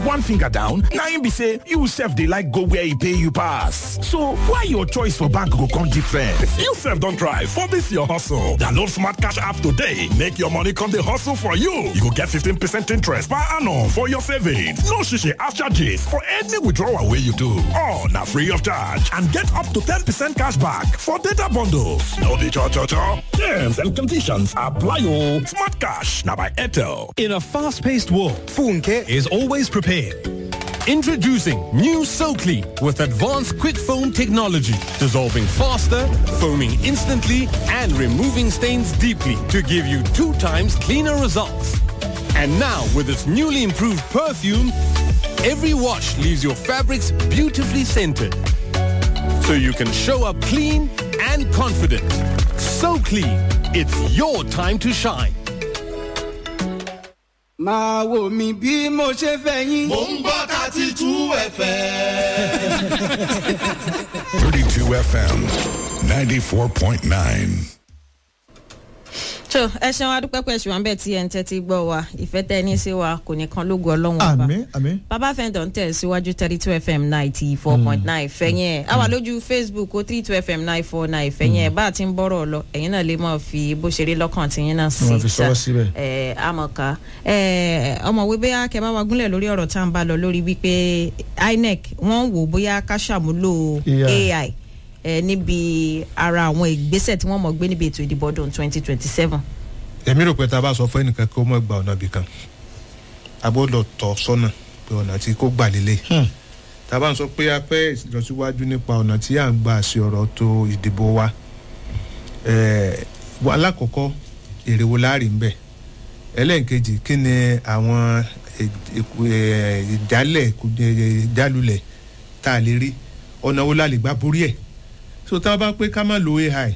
one finger down na im be say you sef dey like go where e pay you pass so why your choice for bank go come different. you sef don try for dis your hustle download smart cash app today make your money come dey hustle for you you go get 15 percent interest per annum for your savings no shishi ash charges for any withdrawal wey you do all na free of charge and get up to 10 percent cash back for data bundles no be cho cho cho terms and conditions apply o smart cash na by airtel. In a fast-paced world, Funke is always prepared. Introducing new SoClean with advanced quick foam technology, dissolving faster, foaming instantly, and removing stains deeply to give you two times cleaner results. And now, with its newly improved perfume, every wash leaves your fabrics beautifully scented. So you can show up clean and confident. So clean, it's your time to shine. máa wò mí bí mo ṣe fẹ́ yín. mò ń gbọ́ thirty two fm. 32 FM 94.9. so ẹ ṣeun adúpẹ́ pẹ̀ ṣùgbọ́n bẹ́ẹ̀ tí ẹ̀ ń tẹ́tí gbọ́ wa ìfẹ́ tẹ́ ní sí wa kò ní kan lógo ọlọ́run ọba àmì àmì. bàbá fẹ́ǹdọ̀ ń tẹ̀ síwájú thirty two fm ninety four point nine fẹ́yìn ẹ̀ àwa lójú facebook ó three two fm nine four nine fẹ́yìn ẹ̀ bá a ti ń bọ́rọ̀ lọ ẹ̀yin náà lè mọ̀ fi bó ṣe rí lọ́kàn tí yín náà sí Wọ́n fi sọwọ́ síbẹ̀. ẹ̀ àmọ̀ká ẹ̀ ọmọwé bóyá kẹ́ bá wa gúnlẹ̀ lórí ọ̀rọ̀ tá à ń bá lọ lórí wípé inec wọ́n wò bóyá ká ṣàmúlò AI. ai ẹ̀ níbi ara àwọn ìgbésẹ̀ tí wọ́n mọ̀ gbé níbi ètò ìdìbò ọdún twenty twenty seven èmi rò pé tá a bá sọ fún ẹnìkan kó mọ̀ gba ọ̀nà ibìkan a gbọ́dọ̀ tọ́ sọ́nà pé ọ̀nà tí kò gbà lélẹ̀ tá a bá ń sọ pé a fẹ́ ìlọsíwájú nípa ọ̀nà tí à ń gbà ṣe ọ̀rọ̀ tó ìdìbò wa ẹ̀ẹ́, wa- alákọ̀ọ́kọ́ èrè wo láàrin ń bẹ̀ ẹlẹ́ǹkejì kí ni àwọn ẹ̀- ẹ̀kú- ẹ̀, ìdálẹ̀ kù- ẹ̀, ìdálulẹ̀ tá a lè rí ọ̀nà wo la lè gbà borí ẹ̀ so tá a bá pé ká má lo ai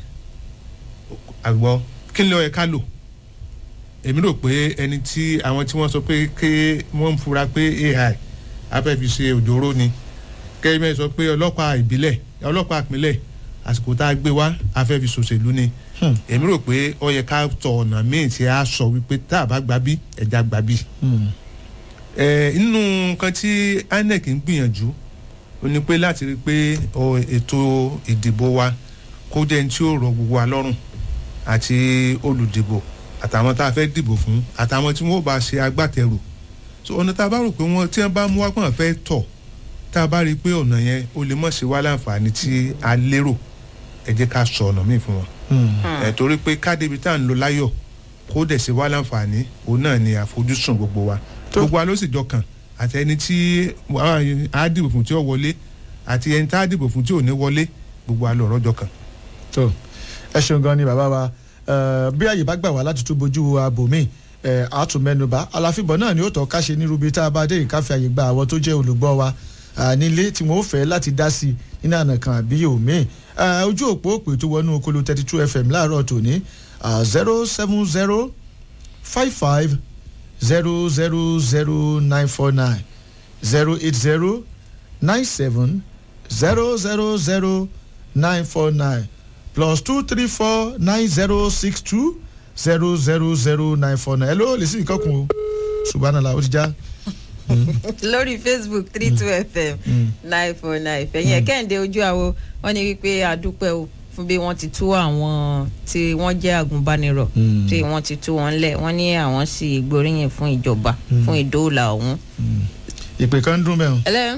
àgbọ̀ kí ni ó yẹ ká lò èmi rò pé ẹni tí àwọn tí wọ́n sọ pé kí wọ́n ń fura pé ai afẹ́fi ṣe òjòrò ni kẹ́hìnmẹ́ sọ pé ọlọ́pàá ìbílẹ̀ ọlọ́pàá ìpínlẹ̀ àsìkò tá a gbé wá afẹ́fi ṣòṣèlú ni èmi rò pé ó yẹ ká tọ ọ̀nà míì tí a sọ wípé tá a bá gbà bí ẹja gbà bí. ẹ inú nǹkan tí inec ń gbìyànjú ó ní pé láti rí i pé ọ, ètò ìdìbò wa kó jẹ́ ní tí ó rọ gbogbo wa lọ́rùn àti olùdìbò àtàwọn tá a fẹ́ dìbò fún àtàwọn tí wọ́n bá ṣe agbátẹrù so ọ̀nà tá a bá rò pé wọ́n tí wọ́n bá mú wá pọ̀n fẹ́ tọ̀ tá a bá rí i pé ọ̀nà yẹn ó lè mọ̀ ṣe wá láǹfààní tí a lérò ẹ jẹ́ ká sọ ọ̀nà míì fún wọn ẹ̀ torí pé kádébi tá à ń lo láyọ̀ kó dẹ̀ ṣe wá láǹfààní òun náà ni àfojúsùn gbogbo wa gbogbo wa ló sì jọ kàn àti ẹni tí a dìbò fún tí ó wọlé àti ẹni tá a dìbò fún tí ò ní wọlé gbogbo wa lọ̀rọ̀ jọ kàn. tó ẹ ṣeun gan ni bàbá wa Eh, bí àyè bá gbà wá láti tún bójú abòmí àtúnmẹ́nuba aláfíbọ̀ náà ni ó tọ́ ká ṣe ní rubi tá a bá dé ìkáfẹ́ àyè gba àwọn tó jẹ́ olùgbọ́ wa ah, nílé tí wọ́n ó fẹ́ láti dá sí i nínú àná kan àbí òmíì Eh, ojú òpó òpè tó wọnú okolo thirty two fm láàárọ̀ tòní zero seven zero five five zero zero zero nine four nine zero eight zero nine seven zero zero zero nine four nine plus two three four nine zero six two zero zero zero nine four nine. hello lè sí nǹkan kun o subhanallah ó ti já. lórí facebook three two fm nine four nine fẹ̀yìn ẹ̀ kẹ́hìndé ojú àwo wọ́n ní wípé àdúpẹ́ o fún bí wọ́n ti tú àwọn tí wọ́n jẹ́ àgùnbánirọ̀ tí wọ́n ti tú wọn lẹ̀ wọ́n ní àwọn sì gbóríyìn fún ìjọba fún ìdóòlà ọ̀hún. ìpè kan ń dún mẹ́rin. ẹlẹ́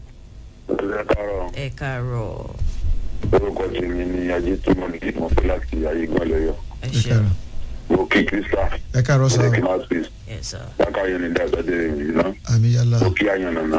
ẹ káàárọ̀ ẹ káàárọ̀ orúkọ tèmi ni ajé tó mọ ní kí mo fẹ́ láti ayé gan lọ́yọ̀ ẹ ẹ ṣe káàárọ̀ mo kí krista ẹ káàárọ̀ sá mo o kí máa space ẹ sọ. bákàyọ̀ ní dàgbàdé rẹ̀ yìí ná àmì yàrá mo kí àyàn nàná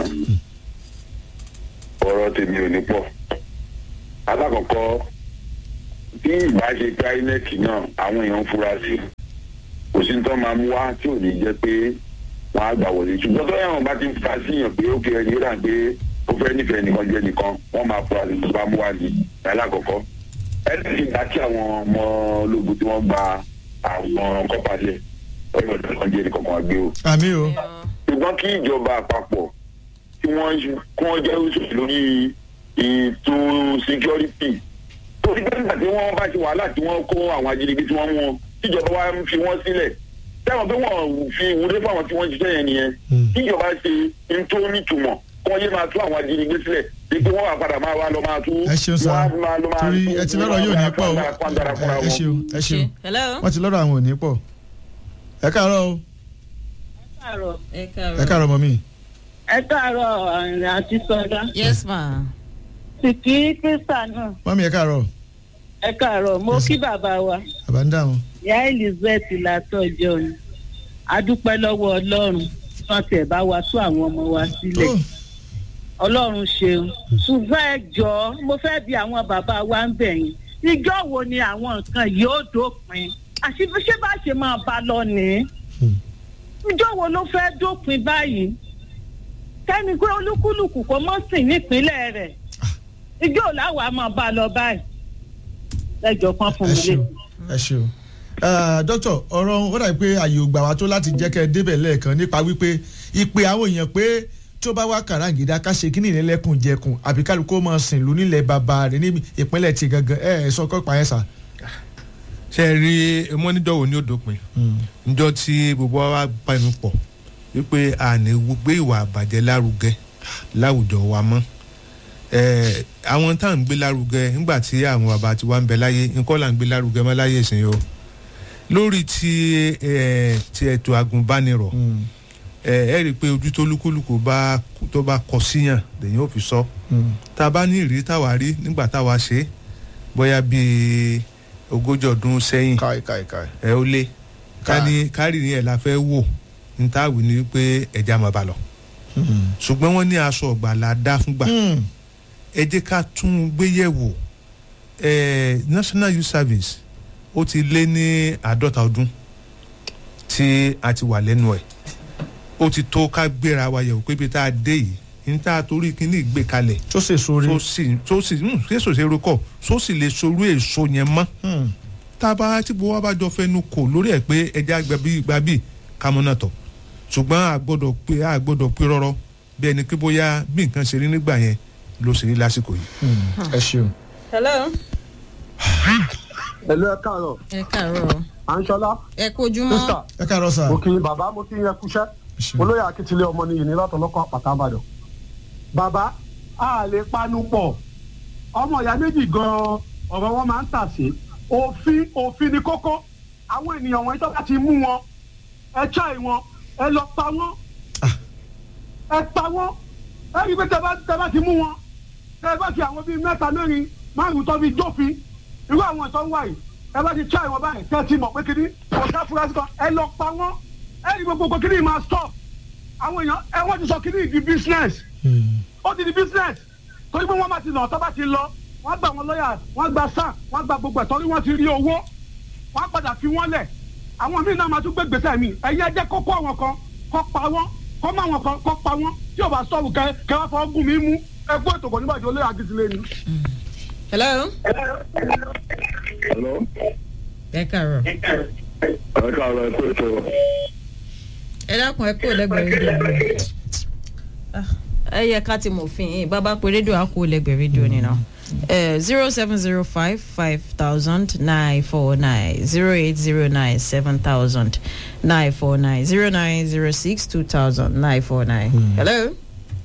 ọ̀rọ̀ tèmi ò ní pọ̀ alákọ̀ọ́kọ́ bí ìbá ṣe ká inec náà àwọn èèyàn ń fura sí kò sí ní tó máa mú wá tí ò ní jẹ́ pé wọ́n á gbà wọlé ṣùgbọ́n tó yàrá bá ti ń fura sí yàn pé ó kéré ní ìlànà pé ó fẹ́ nífẹ̀ẹ́ nìkan jẹ́ nìkan wọ́n máa fura sí tó bá mú wá ní alákọ̀ọ́kọ́ ẹni tí ìgbà tí àwọn ọmọ ológun tí wọ́n gba àwọn kọ́pàlẹ̀ ọ̀yọ́ nìkan jẹ́ nìkan kan gbé o àmì o ṣùgbọ́n kí ìjọba àpapọ̀ tí wọ́n kí wọ́n jẹ́ oṣù lórí ètò security tó ti gbé nígbà tí wọ́n bá ti wàhálà tí wọ́n kó àwọn ajínigbé tí wọ́n mú wọn tíjọba wa ń fi wọ́n sílẹ̀ sẹ́wọ̀n pé wọ́n fi ìwúrí fáwọn tí wọ́n ṣiṣẹ́ yẹn nìyẹn kíjọba ṣe n tó nítumọ̀ kí wọ́n yé máa tú àwọn ajínigbé sílẹ̀ bí pé wọ́n wà padà máa wá lọ máa tú ẹ ṣeun sá wọ́n á máa lọ máa torí tú- ẹ ti lọ́rọ̀ yóò ní pọ̀ o wọ́n á pàǹdàrà fúnra ẹ wọn. ṣeun ẹ ṣeun hello. wọ́n ti lọ́rọ̀ àwọn ò ní pọ̀ ẹ káàárọ̀ o káàárọ̀ ẹ ẹ káàárọ̀. káàárọ̀ mọ́ mi. ẹ káàárọ̀ àrìn àti sọdá yes ma. sìkì kírísítà náà mọ́mí ẹ káàárọ̀ ẹ káàárọ̀ mo kí bàbá wa bàbá ń dáhùn. ìyá elizabeth látọjọ́ ni adúpẹ́ lọ́wọ́ ọlọ́run wọ́n tiẹ̀ bá wa tú àwọn ọmọ wa sílẹ̀ Tó, ọlọ́run ṣeun ṣùgbọ́n ẹ jọ̀ọ́ mo fẹ́ bi àwọn bàbá wa ń bẹ̀ yín ìjọ wo ni àwọn nǹkan yóò dópin àṣì ṣé bá ṣe máa bá lọ nìí Hmm. ìjọ wo ló fẹ́ dópin báyìí kẹ́ni pé olúkúlùkù kò mọ́ sìn nípínlẹ̀ rẹ̀ ìjọ làwọn á máa bá lọ báyìí ẹjọ́ kan fún ẹ mi lé. ṣeun ẹ ṣeun. Ah, dókítà ọ̀rọ̀ ó dàbí pé àyè ò gbà wá tó láti jẹ́ kẹ́ ẹ débẹ̀ lẹ́ẹ̀kan nípa wípé ìpè àwọn èèyàn pé tó bá wá kàràǹgídá ká ṣe kíní ìrẹ́lẹ́kùn jẹkùn àbí kálukú máa sìn lù nílẹ̀ bàbá rẹ̀ ní ìpínlẹ̀ ti gangan ẹ ẹ sọ kọ́ pa ẹ̀ sà. ṣe é rí mọ́ níjọ́ wo ni ó dópin níjọ́ tí gbogbo wa bá inú pọ̀ wípé a ní gbé ìwà àbàjẹ́ lárugẹ láwùjọ wa mọ́ Eh, àwọn tá à ń gbé lárugẹ nígbà tí àwọn bàbá ti wá ń bẹ láyé nǹkan là ń gbé lárugẹ mọ́ láyé ìsìn o lórí ti eh, ti ètò agùnbánirọ̀ ẹ ẹ rí i pé ojú tó lúkúlùkù bá tó bá kọ síyàn lèyìn ò fi sọ tá a bá ní ìrírí táwa rí nígbà táwa ṣe é, bóyá bíi ogójì ọdún sẹ́yìn káì káì káì. ẹ ó lé ká ní kárì ní ẹ̀ la fẹ́ wò ní táwì ní pé ẹja máa bá lọ ṣùgbọ́n wọ́n ní aṣọ ọ̀gbà la dá fúngbà ẹ jẹ́ ká tún un gbé yẹ̀ wò ẹ national youth service ó ti lé ní àádọ́ta ọdún tí a ti wà lẹ́nu ẹ̀ ó ti tó ká gbéra wa yẹ̀wò pé ibi tá a dé yìí ní tá a torí kíní ìgbé kalẹ̀ tó sì sórí. tó sì tó sì ń késo ṣe rúkọ tó sì lè sorú èso yẹn mọ́ tá a bá tí gbogbo wa bá jọ fẹnu kò lórí ẹ̀ pé ẹja gba bí gba bí kámọ́nà tọ̀ ṣùgbọ́n a gbọ́dọ̀ pé a gbọ́dọ̀ pé rọ́rọ́ bí ẹni pé bóyá bí nǹkan ṣe rí nígbà yẹn ló ṣe rí lásìkò yìí. ẹ ṣeun. hello. ẹ̀lú ẹ káàárọ̀ ẹ káàárọ̀. àǹṣọlá ẹ kojúmọ́. sísà ẹ káàárọ̀ sà. mo kí yín bàbá mo kí yín ẹ kúṣẹ́ olóyè akíntúlẹ̀ ọmọ nìyí ní látọlọ́kọ̀ àpàtà àbàdàn bàbá a lè panu pọ̀ ọmọ ìyá méjì gan-an ọ̀rọ̀ wọn máa ń tà sí òfin òfin ni kókó àwọn ènìyàn wọn tó bá ti mú wọn ẹ ṣáì wọn ẹ lọ pa wọn ẹ pa wọn ẹ rí i pé tẹ bá tẹ bá ti mú wọn tẹ bá ti àwọn bíi mẹ́ta mẹ́rin márùn tó fi jófin irú àwọn tó ń wà yìí ẹ bá ti ṣáì wọn báyìí tẹ ti mọ̀ pé kíní ọ̀gá fúrásì kan ẹ lọ pa wọn ẹ rí gbogbo kíní máa stop àwọn èèyàn ẹ wọ́n ti sọ kíní di business ó ti di business torí pé wọ́n bá ti nà tó bá ti lọ wọ́n gba àwọn lọ́ọ̀yà wọ́n gba sáà wọ́n gba gbogbo ẹ̀ torí wọ́n ti rí owó wọ́n padà fi wọ́n lẹ̀ àwọn míì náà máa tún gbé gbèsè mi ẹ̀yin ẹjẹ́ kókó àwọn kan kọ́ pa wọ́n kọ́ má àwọn kan kọ́ pa wọ́n tí ò bá sọ̀rọ̀ kẹ kẹ wá fọwọ́ gùn mí mú ẹgbẹ́ ètò kò nígbàjọ́ olóyè àgìsílẹ̀ ni. hello. Hello? ẹ káàárọ̀. ẹ káàárọ̀ ẹ kó ètò ẹ dákun ẹ kó lẹ́gbẹ̀ẹ́ rédíò. Ah, ẹ yẹ ká ti mòfin yìí bàbá pé rédíò á kó lẹ́gbẹ̀ẹ́ rédíò nínú. zero seven zero five five thousand nine four nine zero eight zero nine seven thousand nine four nine zero nine zero six two thousand nine four nine. hello.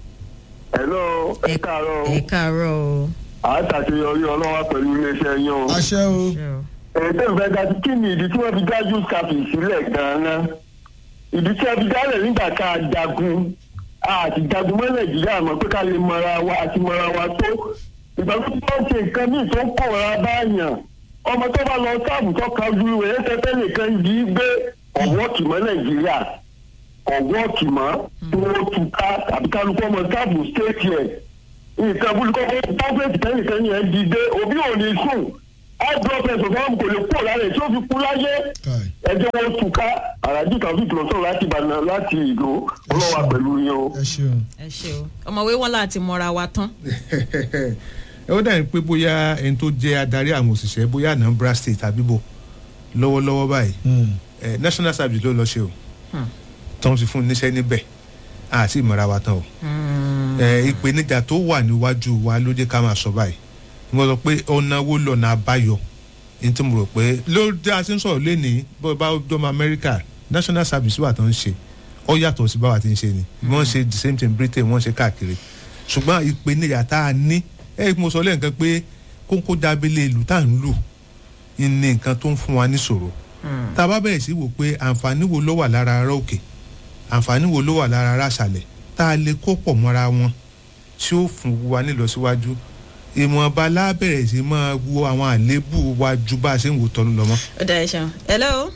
hello ẹ káàárọ̀ ẹ káàárọ̀ o. àtàṣeyọrí ọlọ́wà pẹ̀lú iléeṣẹ́ yín o. àṣẹ o. ẹ̀ẹ́dẹ́ ìfẹ́ dájú kí ni ìdí tí wọ́n fi dájú kàfì sílẹ̀ gan-an ìdí tí wọ́n fi dálẹ̀ nígbà ká a jagun àti jagun mọ́ nàìjíríà mọ̀ pé ká lè mọra wa àti mọra wa tó ìgbà tó bá ń ṣe nǹkan míì tó ń kọ̀ọ̀ra báyàn ọmọ tó bá lọ sáàbù tó ka ju ìwé ẹsẹ̀ nìkan yìí gbé ọ̀wọ́ kì mọ́ nàìjíríà ọ̀wọ́ kì mọ́ tí wọ́n tu ká tàbí kálukú ọmọ sáàbù stéètì ẹ̀ nǹkan burúkú ọkọ̀ pọ́fẹ́tì kẹ́nìkan yẹn dìde òbí ò ní sùn high blood pressure fún kò lè kúrò lára ẹ̀ tí ó fi kú láyé ẹjẹ́ wọn tu ká àràjì tàbí ìtòlọ́sọ̀rọ̀ láti ìbàdàn láti ìlú ọlọ́wà pẹ̀lú yín o. ẹ ṣeun. ẹ ṣe o ọmọwé wọn láti mọra wa tán. ẹ ó dàbí pé bóyá ẹni tó jẹ́ adarí àwọn òṣìṣẹ́ bóyá anambra state àbíbò lọ́wọ́lọ́wọ́ báyìí ẹ national service ló lọ ṣe o tán ti fún un níṣẹ́ níbẹ̀ àti ìmọ̀ra wa tán o ẹ ìpèníjà tó wà níwájú wa ló jẹ́ ká máa sọ báyìí mo sọ pé ọ̀nà wo lọ́nà àbáyọ ní tí mo rò pé ló dé a ti ń sọ̀rọ̀ lẹ́nìí bó bá dọ́mọ amẹ́ríkà national service wà tó ń ṣe ó yàtọ̀ sí báwa ti ń ṣe ni wọ́n ṣe the same thing britain wọ́n ṣe káàkiri ṣùgbọ́n ìpèníjà tá a ní ẹ mo sọ lẹ́ẹ̀kan pé kóńkó dábìlẹ̀ ìlú tá à ń lù ní nǹkan tó ń fún wa níṣòro tá a bá bẹ̀rẹ̀ sí wò pé àǹfààní wo ló wà lára ara òkè àǹfààní wo ló wà lára ara àṣàlẹ̀ tá a lè kó pọ̀ mọ́ra wọn tí ó fún wa nílọsíwájú ìmọ̀ọ́ba lábẹ̀rẹ̀ sí máa wo àwọn àléébù wa ju bá a ṣe ń wò tọ́nu lọ mọ́. ó dá ẹ ṣeun hello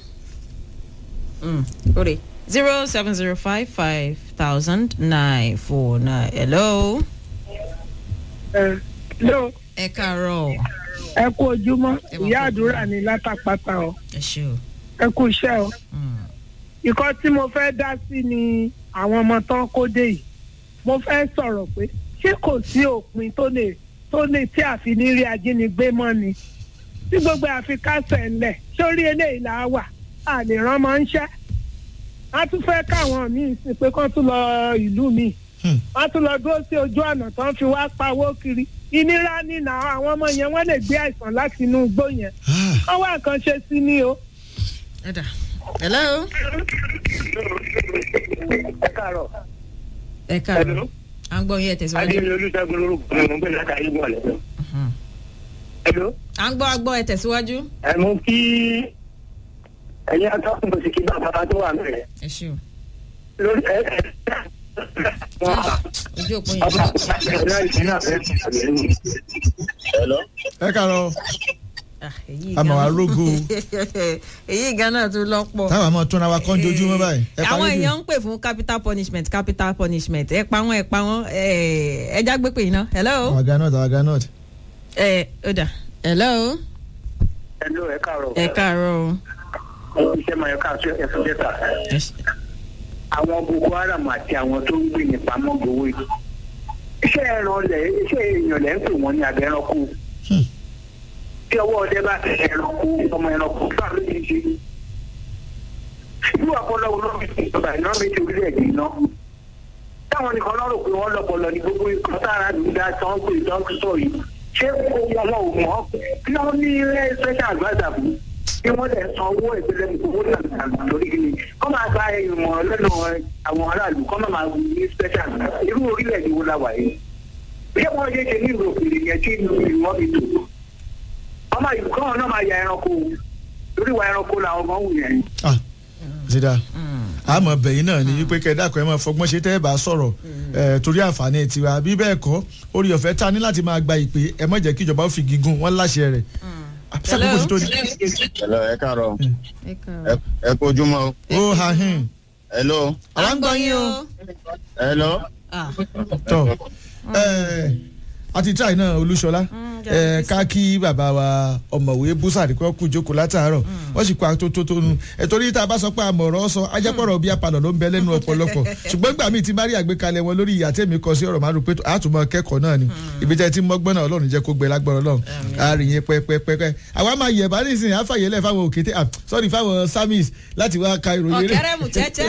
orí zero seven zero five five thousand nine four nine hello. hello. ẹ káàárọ̀. ẹ kú ojúmọ́ ìyá àdúrà ní látàpátá o ẹ ṣe o. ẹ kú iṣẹ́ o. ìkọ́ tí mo fẹ́ dá sí ni àwọn ọmọ tán kó dé yìí mo fẹ́ sọ̀rọ̀ pé ṣé kò sí òpin tó lè tó lè tí àfi ní rí ajínigbé mọ́ ni tí gbogbo àfi kásẹ̀ ńlẹ̀ sórí eléyìí là á wà a lè rán mọ́ ń ṣẹ́ a tún fẹ́ káwọn míì sí pé kán tún lọ ìlú míì wọ́n tún lọ dúró sí ojú ọ̀nà tó ń fi wá pawó kiri ìnira nínà àwọn ọmọ yẹn wọ́n lè gbé àìsàn láti inú igbó yẹn wọ́n wá nǹkan ṣe sí ni o. hello. ẹ káàárọ̀. ẹ káàárọ̀ à ń gbọ́ yín ẹ tẹ̀síwájú. adé mi olùṣègùn lórúkọ mi mo ń gbé láti ayé bọ̀ lẹ́nu. hello. à ń gbọ́ agbọ́ ẹ tẹ̀síwájú. ẹ mú kí ẹ̀yin atọ́kùn bó ti kí bàbá tó wà mẹ́rẹ̀. ẹ ṣe o. lórí ẹ ẹ ojú òpó yẹn. ẹ kàrọ àmọ̀ wa rógo èyí ganan tún lọ́pọ̀. táwọn àmọ́ túnra wa kọ́ ń jojúmọ́ báyìí. ẹ àwọn parí bí- èèyàn ń pè fún capital punishment capital punishment ẹ pa wọn ẹ pa wọn ẹ já gbé pè yín náà hello. àwọn àga náà àwọn àga náà. ẹ ó dà hello. hello ẹ káàárọ̀. ẹ káàárọ̀ o. iṣẹ́ máa yọ káàtó ẹ̀fọ́ dẹ́ta. àwọn boko haram àti àwọn tó ń gbé ní pamọ́ gbowó yìí. iṣẹ́ ẹran lẹ̀ iṣẹ́ èèyàn lẹ̀ ń pè wọ́n ní abẹ́ ẹranko. tí ọwọ́ ọdẹ bá tẹ ẹranko ọmọ ẹranko fún àlọ́ yìí ṣe. ìlú àpọ̀lọ́wọ́ lọ́wọ́ ìjọba ìnáwó ti orílẹ̀-èdè iná. táwọn nìkan lọ́rọ̀ pé wọ́n lọ́pọ̀lọ́ ní gbogbo ikọ̀ sára nígbà tí wọ́n pè dókítà yìí. ṣé wọn ò mọ̀ kí wọ́n ní special adviser fún bí wọ́n lè san owó ìpínlẹ̀ owó náà lórí kí ni kọ́ máa gba ìmọ̀ lẹ́nu àwọn aráàlú kọ́ máa máa ní special irú orílẹ̀-èdè wo la wà yìí. bí wọ́n ṣe ṣe ní ìlú òkèèrè yẹn tí ìlú ìlú wọn fi tò. ọmọ ìlú kọ́ náà máa ya ẹranko lórí ìwà ẹranko làwọn ọmọ wù yẹn. zida àmọ́ bẹ̀yìn náà ni wípé kẹ́dàkọ́ ẹ máa fọgbọ́n ṣe tẹ́ ẹ bá sọ̀rọ̀ ẹ̀ torí àǹfààní tiwa bí bẹ́ẹ̀ kọ́ orí ọ̀fẹ́ ta ní láti máa gba ìpè ẹ má jẹ́ kí ìjọba ó fi gígùn wọn láṣẹ rẹ̀. sákòókò sí tó ní. hello ẹ káàárọ̀ ẹ ẹ kojúmọ́ o. ó ha hin. hello. à ń gbọ́ yín o. hello. tọ ẹ àti tíráì náà olúṣọlá ẹ ká kí bàbá wa ọmọwé búsàdì kọ́ kú jókòó látàárọ̀ wọ́n sì kó atótótó nu ẹ torí tá a bá sọ pé àmọ̀rọ̀ sọ ajẹ́pọ̀rọ̀ bí apalọ̀ ló ń bẹ lẹ́nu ọ̀pọ̀lọpọ̀ ṣùgbọ́n gbà mí ti bá rí àgbékalẹ̀ wọn lórí ìyá tèmi kọ sí ọ̀rọ̀ márùn pé àtúmọ̀ kẹ́kọ̀ọ́ náà ni ibi tẹ́ ti mọ́gbọ́n náà ọlọ́run jẹ́ kó gbẹ lágbọ́rọ̀ ọlọ́run àárín yẹn pẹ́pẹ́pẹ́ àwa máa yẹ̀ bá nísìnyí àfàyẹ́lẹ̀ fáwọn òkété ah sorry fáwọn samis láti wá ka ìròyìn eré ọ̀kẹ́rẹ́ mú chẹ́chẹ́.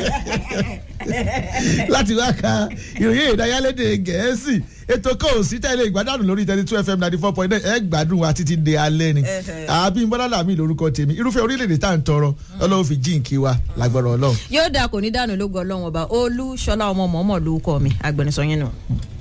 láti wá ka ìròyìn ìdáyálédè gẹ̀ẹ́sì ètò kan ò sí tẹ́lẹ̀ ìgbádùn lórí thirty two fm ninety four point nine ẹ gbádùn wa títí de alẹ́ ni àbí bọ́lá làmì lórúkọ tèmi irúfẹ́ orílẹ̀-èdè tá à ń tọrọ ọlọ́run fi jíǹkí wa lágbọ́rọ̀ ọlọ́run. yóò dáa kò ní dànù lógo ọlọ́run ọba olú ṣọlá ọmọ mọ̀ọ́mọ̀ lórúkọ mi agbẹnusọ yín nù.